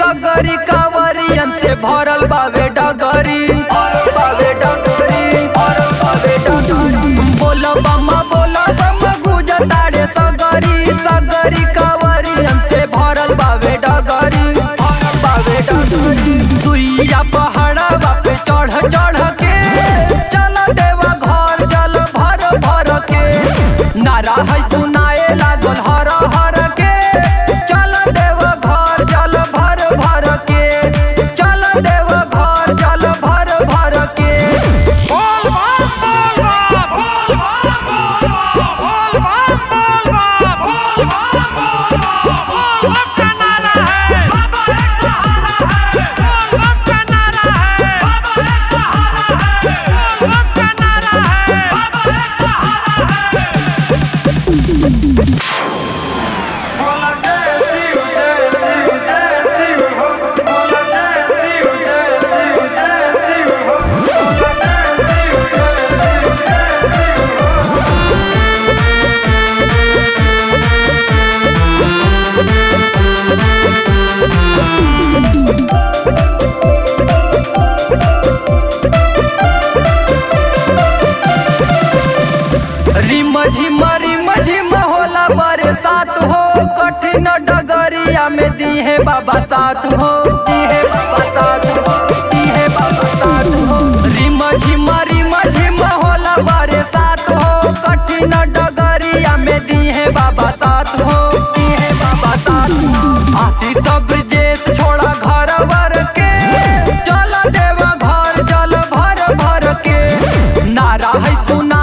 सगरी कांवरियन से भरल बावे डगरी बावे डगरी बावे डगरी बोलो बम्मा बोलो बम्मा गुजताड़े सगरी सगरी कांवरियन से भरल बावे डगरी बावे डगरी सुइया पहाड़ा बापे चढ़ चढ़ के चल देवा घर जल भर भर के नारा है सुनाए लागल हर हर के चल देव घर जल भर भर के चल देव घर जल भर भर के बोल बम बोल बम बोल बम बोल बम बोल बम बोल बम बोल बम बोल बम का नारा है बाबा एक सहारा है बोल बम का नारा है बाबा एक सहारा है बोल बम का नारा है बाबा एक सहारा है बोला जय शिव जय शिव जय शिव हो बोला जय शिव जय शिव जय शिव हो बोला जय शिव जय शिव जय शिव हो रिम झिम रिम झिम होला बरसात हो कठिन डगरिया में दीहे बाबा साथ हो दीहे बाबा साथ हो दीहे बाबा साथ हो रिम झिम रिम झिम होला बरसात हो कठिन डगरिया में दीहे बाबा साथ हो दीहे बाबा साथ हो आशीष ब्रजेश छोड़ा घर वर के चल देव घर जल भर भर के नारा है सुना